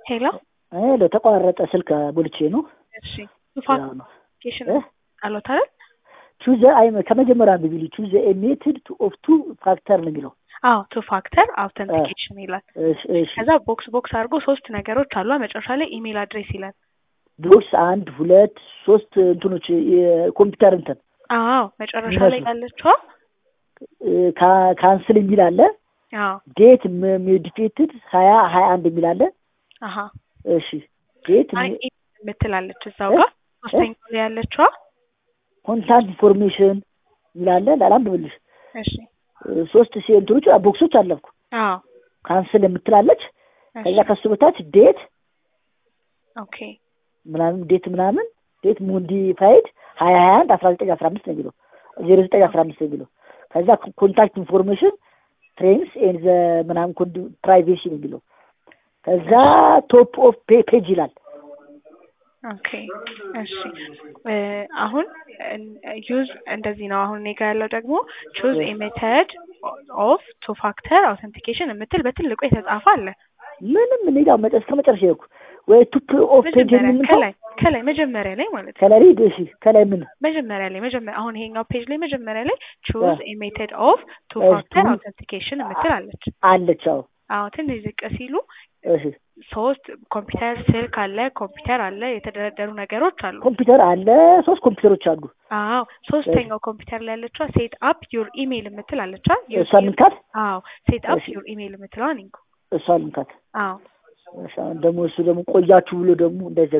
ሄሎ ሄሎ ተቋረጠ ስልክ ቦልቼ ነው። እሺ ያው ነው። ኖቲፊኬሽን እ? አሎት አይደል? ቹዘ አይ ከመጀመሪያ አንብቢሊ ቹዘ ኤ ሜትድ ቱ ኦፍ ቱ ፋክተር ነው የሚለው። አዎ ቱ ፋክተር አውተንቲኬሽን ይላል። እሺ እሺ ከዛ ቦክስ ቦክስ አድርጎ ሶስት ነገሮች አሉ። መጨረሻ ላይ ኢሜል አድሬስ ይላል። ቦክስ አንድ ሁለት ሶስት እንትኖች የኮምፒውተር እንትን አዎ መጨረሻ ላይ ይመስሉ። ያለችዋ እ፣ ካ- ካንስል የሚል አለ። አዎ ዴት ሞዲፊኬትድ ሀያ ሀያ አንድ የሚል አለ። አሀ እሺ ዴት አይ ኢሜል የምትላለች እዛው እ? ጋር ሶስተኛው ላይ ያለችዋ ኮንታክት ኢንፎርሜሽን የሚል አለ። ላላንብብልሽ እሺ እ፣ ሶስት ሲ እንትኖች ቦክሶች አለፍኩ። አዎ ካንስል የምትላለች። እሺ ከዛ ከሱ በታች ዴት ኦኬ ምናምን ዴት ምናምን ዴት ሞዲፋይድ ሀያ ሀያ አንድ አስራ ዘጠኝ አስራ አምስት ነው የሚለው ዜሮ ዘጠኝ አስራ አምስት ነው የሚለው ከዛ ኮንታክት ኢንፎርሜሽን ትሬንስ ኤን ዘ ምናምን ፕራይቬሲ ነው የሚለው ከዛ ቶፕ ኦፍ ፔጅ ይላል ኦኬ እሺ እ፣ አሁን ዩዝ እንደዚህ ነው። አሁን እኔ ጋ ያለው ደግሞ ቹዝ ኤ ሜተድ ኦፍ ቱ ፋክተር አውተንቲኬሽን የምትል በትልቁ የተጻፈ አለ። ምንም እኔ ጋር መጨረስ ከመጨረሻ ይኩ ወይ ቱፕ ኦፍ ፔጅ መጀመሪያ የምንለው ከላይ ከላይ መጀመሪያ ላይ ማለት ነው። ከላይ ሪድ እሺ ከላይ ምን መጀመሪያ ላይ መጀመሪያ አሁን ይሄኛው ፔጅ ላይ መጀመሪያ ላይ ቹዝ አ- ኤ ሜተድ ኦፍ ቱ እ፣ ፋክተር ቱ- አውተንቲኬሽን የምትል አለች። አለች አዎ አዎ ትንሽ ዝቅ ሲሉ እሺ ሶስት ኮምፒውተር ስልክ አለ፣ ኮምፒውተር አለ፣ የተደረደሩ ነገሮች አሉ። ኮምፒውተር አለ ሶስት ኮምፒውተሮች አሉ አዎ ሶስተኛው ኮምፒውተር ላይ ያለችዋ ሴት አፕ ዩር ኢሜይል የምትል አለችዋ። እሷ ልንካት አዎ ሴት አፕ እሺ። ዩር ኢሜይል የምትለዋን እንኩ። እሷ ልንካት አዎ እሺ፣ አሁን ደግሞ እሱ ደግሞ ቆያችሁ ብሎ ደግሞ እንዳይዘግ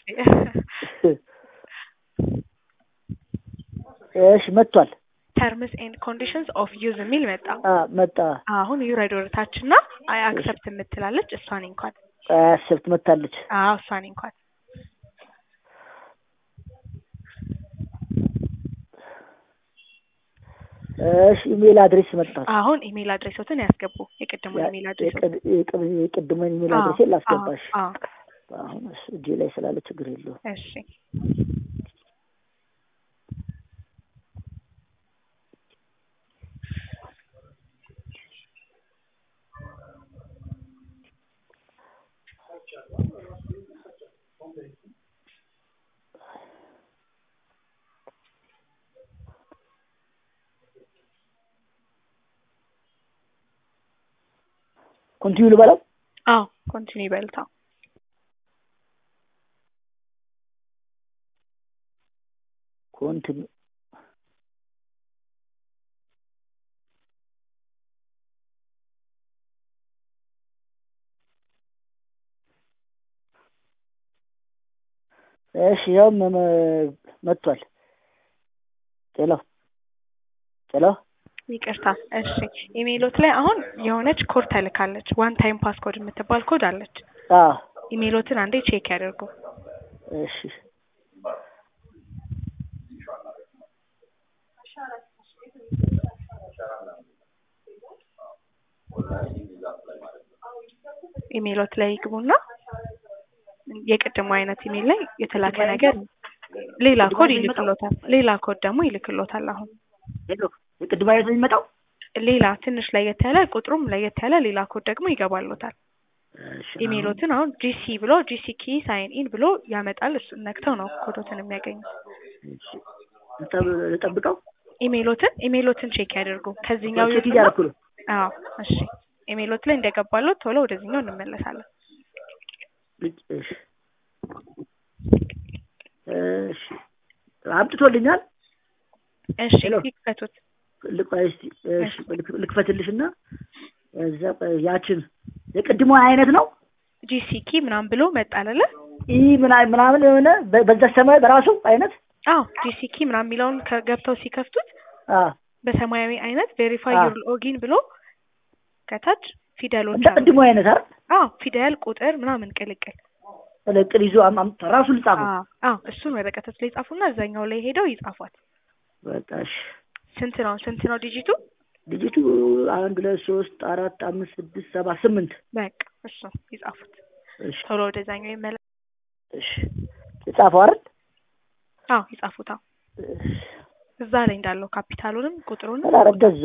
እሺ መጥቷል ተርምስ ኤንድ ኮንዲሽንስ ኦፍ ዩዝ የሚል መጣ። አ መጣ አሁን ዩረድ ወደታች እና አይ አክሰፕት የምትላለች እሷን እንኳን። አሰብት መታለች አዎ እሷን እንኳን። እሺ ኢሜል አድሬስ መጣል አሁን ኢሜይል አድሬሶትን ያስገቡ። የቅድሙን ኢሜይል አድሬሶት የቅድመን ኢሜል አዎ፣ አድሬስ ላስገባሽ አዎ፣ አሁን እሱ እጄ ላይ ስላለ ችግር የለውም እሺ ኮንቲኒው ልበለው አዎ ኮንቲኒ በልታ ኮንቲኒው እሺ ያው መ- መጥቷል ጤሎ ጤሎ ይቅርታ። እሺ ኢሜይሎት ላይ አሁን የሆነች ኮድ ተልካለች። ዋን ታይም ፓስኮድ የምትባል ኮድ አለች። አ ኢሜይሎትን አንዴ ቼክ ያደርጉ። እሺ ኢሜይሎት ላይ ይግቡና የቅድሙ አይነት ኢሜይል ላይ የተላከ ነገር ሌላ ኮድ ይልክሎታል። ሌላ ኮድ ደግሞ ይልክሎታል። አሁን ሄሎ የቅድም አይነት ነው የሚመጣው ሌላ ትንሽ ለየት ያለ ቁጥሩም ለየት ያለ ሌላ ኮድ ደግሞ ይገባሎታል። እሺ ኢሜይሎትን አሁን ጂሲ ብሎ ጂሲ ኪ ሳይን ኢን ብሎ ያመጣል። እሱን ነክተው ነው ኮዶትን የሚያገኙት። እሺ ልጠብ- ልጠብቀው ኢሜይሎትን ኢሜይሎትን ቼክ ያደርጉ። ከዚህኛው ቼክ ይውጡና- እያደረኩ ነው አዎ እሺ። ኢሜይሎት ላይ እንደገባሎት ቶሎ ወደዚህኛው እንመለሳለን። ልጅ- እሺ እሺ አምጥቶልኛል እሺ ሄሎ። ይክፈቱት። ልቅ- እስቲ እሺ ልክ- ልክፈትልሽና እዛ ቆይ ያችን የቅድሞ አይነት ነው ጂሲ ኪ ምናምን ብሎ መጣ አይደለ? ኢ ምናምን ምናምን የሆነ በ- በዛ ሰማይ በራሱ አይነት አዎ ጂሲ ኪ ምናምን የሚለውን ከገብተው ሲከፍቱት አ በሰማያዊ አይነት ቬሪፋይ አዎ። ዩር ሎጊን ብሎ ከታች ፊደሎች እንደ አሉ። ቅድሞ አይነት አይደል አዎ ፊደል፣ ቁጥር ምናምን ቅልቅል። ቅል ይዞ አም- አምጥቶ ራሱ ልጻፉ አዎ አዎ እሱን ወረቀቶች ላይ ጻፉና እዛኛው ላይ ሄደው ይጻፏት። በቃ እሺ ስንት ነው ስንት ነው ዲጂቱ? ልጅቱ አንድ ሁለት ሶስት አራት አምስት ስድስት ሰባት ስምንት በቃ እሱ ይጻፉት። እሺ ቶሎ ወደዛኛው ይመለስ። እሺ የጻፈው አይደል አዎ ይጻፉት። አዎ እዛ ላይ እንዳለው ካፒታሉንም ቁጥሩንም ኧረ እንደዛ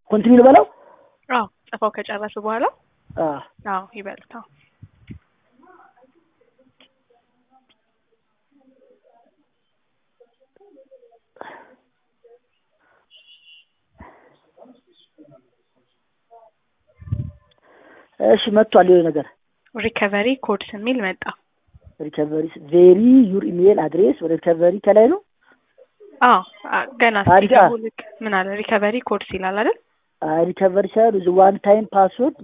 ኮንቲኒው ልበለው? አዎ ጽፈው ከጨረሱ በኋላ አዎ አዎ ይበሉት። አዎ እሺ መጥቷል። የሆነ ነገር ሪከቨሪ ኮድስ የሚል መጣ። ሪከቨሪ ቬሪ ዩር ኢሜል አድሬስ ሪከቨሪ ከላይ ነው። አዎ አ- ገና አሪፍ። ሲገቡ ልክ ምን አለ ሪከቨሪ ኮድስ ይላል አይደል? ሪከቨሪ ሳይሆን ዋን ታይም ፓስወርድ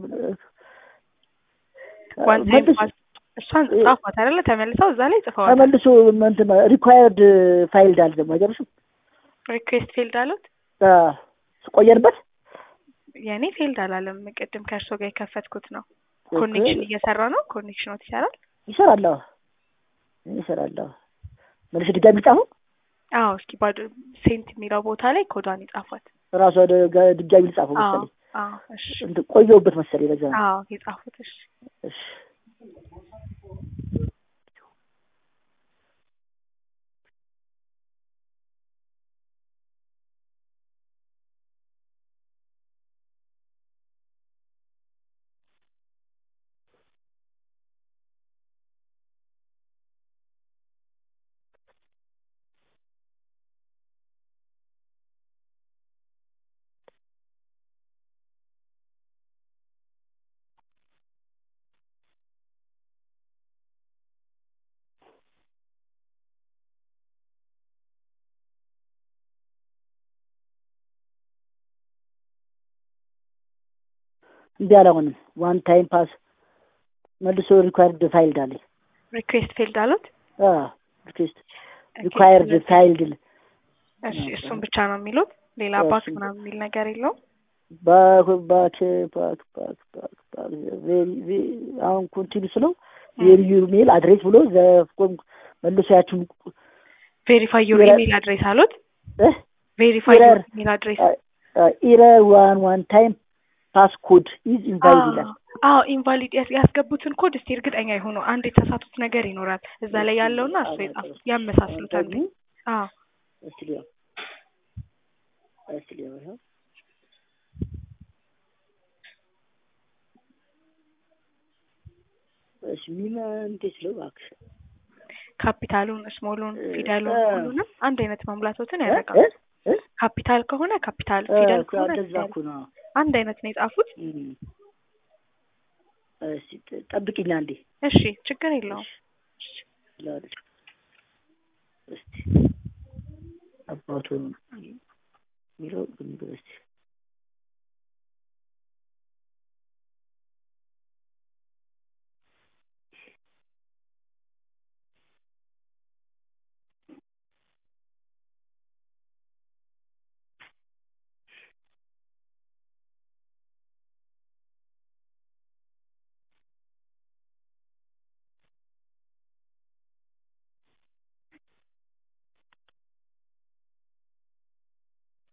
ዋን ታይም ፓስ እሷን ጻፏት አይደለ? ተመልሰው እዛ ላይ ጽፈዋል። ተመልሶ እንትን ሪኳየርድ ፋይልድ አለ ደግሞ አይገርምሽም? ሪኩዌስት ፊልድ አሉት። ቆየንበት የእኔ ፊልድ አላለም። ቅድም ከእርሶ ጋር የከፈትኩት ነው። ኮኔክሽን እየሰራ ነው። ኮኔክሽኖት ይሰራል። ይሰራል። አዎ ይሰራል። አዎ መልስ ድጋሚ ጻፉ። አዎ እስኪ ባዶ ሴንት የሚለው ቦታ ላይ ኮዷን ይጻፏት። ራሱ ወደ ጋ- ድጋሚ ልጻፈው አዎ መሰለኝ አዎ እሺ እንትን ቆየሁበት መሰለኝ ለዛ ነው። አዎ የጻፉት እሺ እሺ እምቢ አለ። አሁንም ዋን ታይም ፓስ መልሶ ሪኳየርድ ፋይልድ አለኝ። ሪኩዌስት ፊልድ አሉት። ሪኩዌስት ሪኳየርድ ፋይልድ እሺ እሱን ብቻ ነው የሚሉት። ሌላ አዎ፣ ባክ እሱን ምናምን የሚል ነገር የለውም። ባክ ባክ ባክ ባክ ባክ ባክ ቬሪ ቬሪ አሁን ኮንቲኒ ስለው ቬሪ ዩር ሜል አድሬስ ብሎ ዘ መልሶ ያችን ቬሪፋይ ዩር ኢረር- ኢሜል አድሬስ አሉት። እ ቬሪፋይ ዩር ኢረር ኢሜል አድሬስ ኢረር ዋን ዋን ታይም ፓስኮድ ኢዝ ኢንቫሊድ ይላል። አዎ ኢንቫሊድ ያስገቡትን ኮድ እስቲ እርግጠኛ የሆኑ አንድ የተሳቱት ነገር ይኖራል እዛ ላይ ያለውና እሱ የጻፉት ያመሳስሉታል። ደግሞ አዎ እስቲ ሊያው እስቲ ሊያው ይኸው እሺ ሚና እንዴት ስለው እባክሽ ካፒታሉን፣ ስሞሉን፣ እ- ፊደሉን እ- ሁሉንም አንድ አይነት መሙላቶትን እ- ያደርጋል። እ- እ- ካፒታል ከሆነ ካፒታል፣ እ- ፊደል እኮ ከሆነ እንደዛ ፊደል እኮ ነው። አንድ አይነት ነው የጻፉት። እም። እስቲ ጥ- ጠብቂኝ አንዴ እሺ ችግር የለውም። ላድርግ። እስቲ አባቱ የሚለው ግን እስቲ